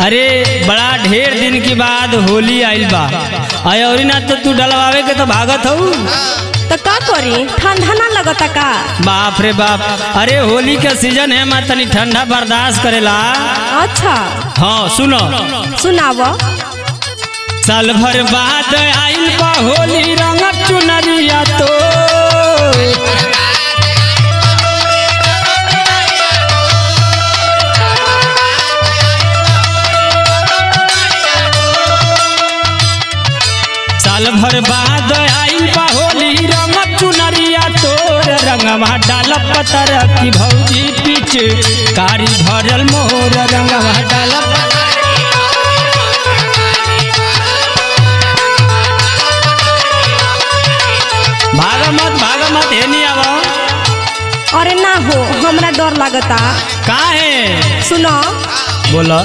अरे बड़ा ढेर दिन के बाद होली आइल बा अय और ना तो तू डलवावे के तो भागत हऊ तो का करी ठंडा ना लगता का बाप रे बाप अरे होली का सीजन है मैं तनी ठंडा बर्दाश्त करेला अच्छा हाँ सुनो सुनाव साल भर बाद आइल बा होली रंग चुनरिया तो साल भर बाद आइल बा होली रंग चुनरिया तोर रंगवा डाल पतर की भौजी पीछ कारी भरल मोर रंगवा डाल भाग मत भाग मत हे नहीं आवा अरे ना हो हमरा डर लगता का है सुनो बोलो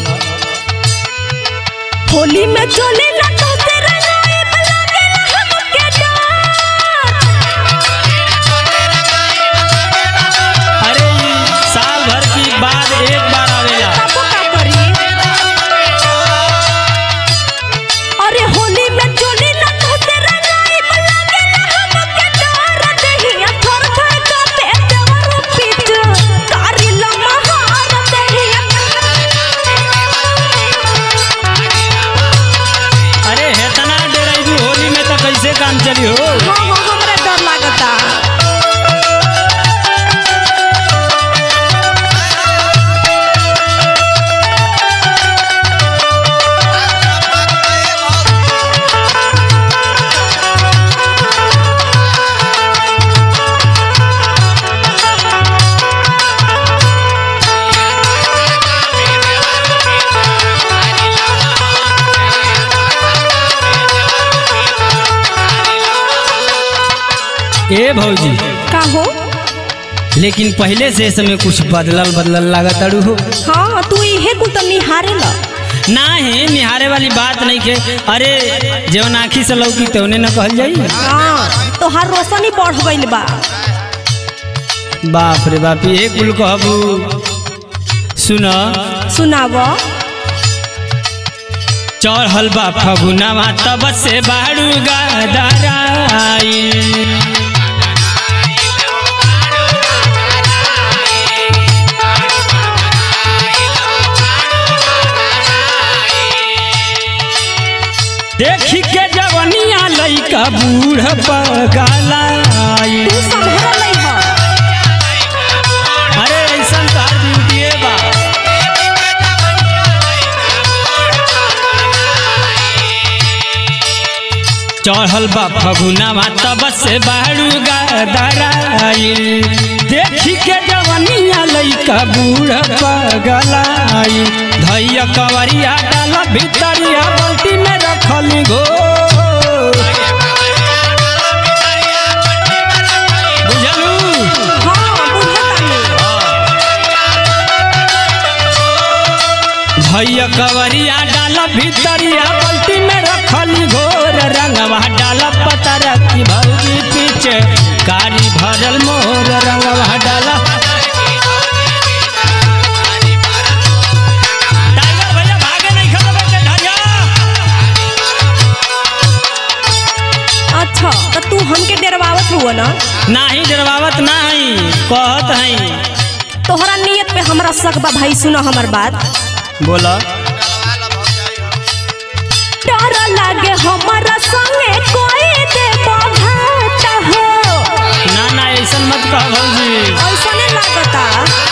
होली में चले ना तो तेरा नाम लागेला हमके डर अरे ई साल भर की बाद एक बार आवेला तबो का करी अरे होली में चले ना तो तेरा नाम लागेला हमके डर देहिया थर थर कांपे देवर पीठ कारी लमहार देहिया अरे हेतना डेराइबू होली में तो कैसे काम चली हो हाँ हाँ हमरा डर लागता ए भौजी का हो लेकिन पहले से समय कुछ बदलल बदलल लागत अड़ू हो हाँ तू इहे कुल तो निहारे ल ना है निहारे वाली बात नहीं के अरे जवन आँखी से लौकी तवने न कहल जाई हाँ तो हर रोशनी बढ़ गइल बा बाप रे बाप ये कुल कहबू सुन सुनाव चढ़ल बा फगुनावा तब से बाड़ू गदराई देखी के जवनिया लइका बूढ़ पगलाई तू संभर नहीं हो अरे ऐसा तार ब्यूटी बा चढ़ल बा फगुनावा तब से बाड़ू गदराई देखी के जवनिया लइका बूढ़ पगलाई धैया कवरिया डाल भीतरिया बाल्टी में रखल गो बुझलू हाँ बुझतानी भैया कवरिया डाल भीतरिया बाल्टी में रखल घोर रंगवा डाल पतर की भौजी पीछे कारी भरल मोर रंगवा डाल टाइगर भैया भागे नहीं खतबे के धरिया अच्छा तो तू हमके डरवावत हुआ ना नाही डरवावत नाही कहत हई तोहरा नियत पे हमरा शक बा भाई सुनो हमर बात बोला डर लागे हमरा संगे कोई दे बाघात हो ना ना ऐसा मत कह भौजी ऐसने लागता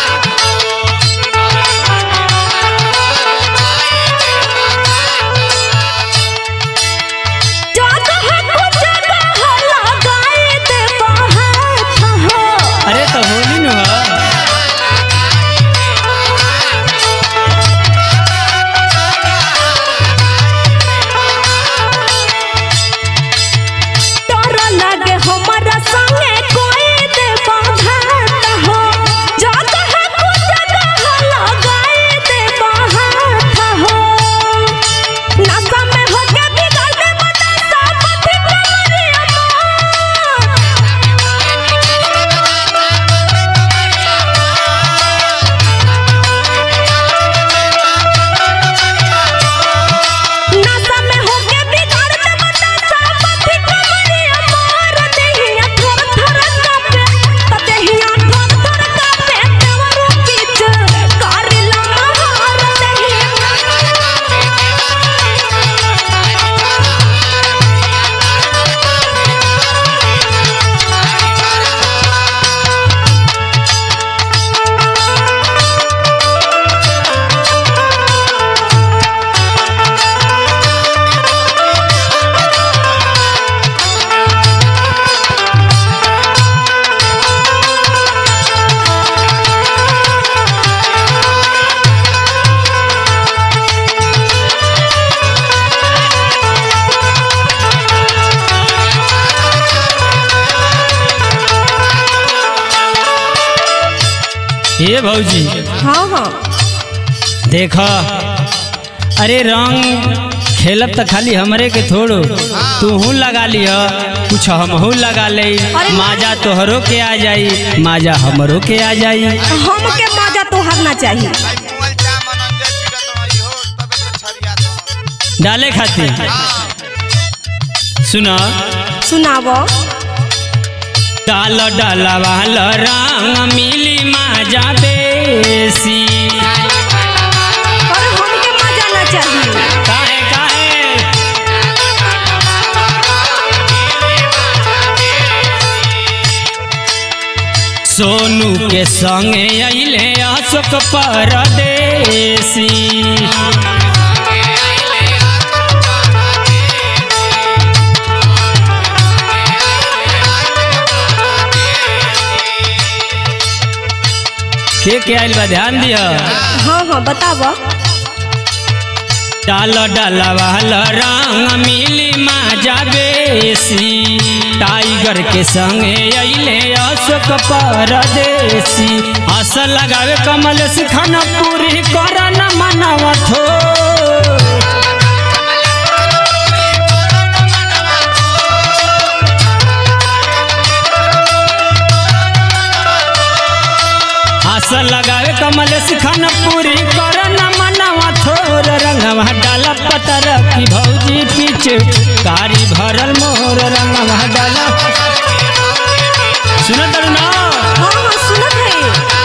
जगह को जगह लगाए दे बाघात हो अरे तो होली न हो डर लागे हमरा संगे कोई दे बाघात हो ये भौजी हाँ हाँ देख अरे रंग खेलब तो खाली हमरे के थोड़ो तू लगा लिह कुछ हमहू लगा ले अरे माजा तोहरो के आ जाई माजा हमरो के आ जाई हमके मजा तोहर ना चाहिए भाई मुअल चा मनन जे चिरत रही हो तबे तो छरिया तो डाले खातिर सुना सुनावो डाल डाला वाल रंग मिली माजा बेसी अरे हमके मजा ना चाहिए काहे काहे सोनू के संगे अइले अशोक परदेसी के के आइल बा ध्यान दिया हाँ हाँ बतावो डाल डाल वाल रंग मिली माजा बेसी टाइगर के संगे अइले अशोक परदेसी हस लगावे कमल सिखन पूरी करन मनवा थो हस लगावे कमल सिखन पूरी करन मनवा थोर रंगवा डाल पतर की भौजी पीछ कारी भरल मोर रंगवा डाल सुन तरू ना हाँ हाँ सुनत है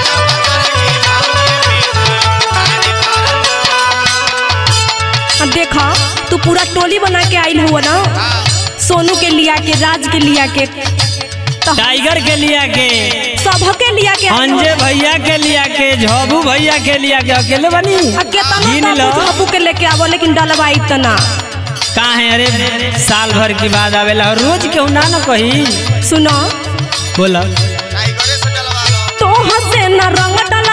अब देखा तू पूरा टोली बना के आइल हुआ ना सोनू के लिया के राज के लिया के तो टाइगर के लिया के सबके लिया के आइल अंजे हुआ। भैया के लिया के झबू भैया के लिया के अकेले बनी अब केतना गिन लो बाबू बाबू के लेके आवो लेकिन डलवाई तना का है अरे साल भर की बाद आवेला और रोज केहू ना न कही सुनो बोला टाइगरे से डलवा लो तो हसे न रंग डल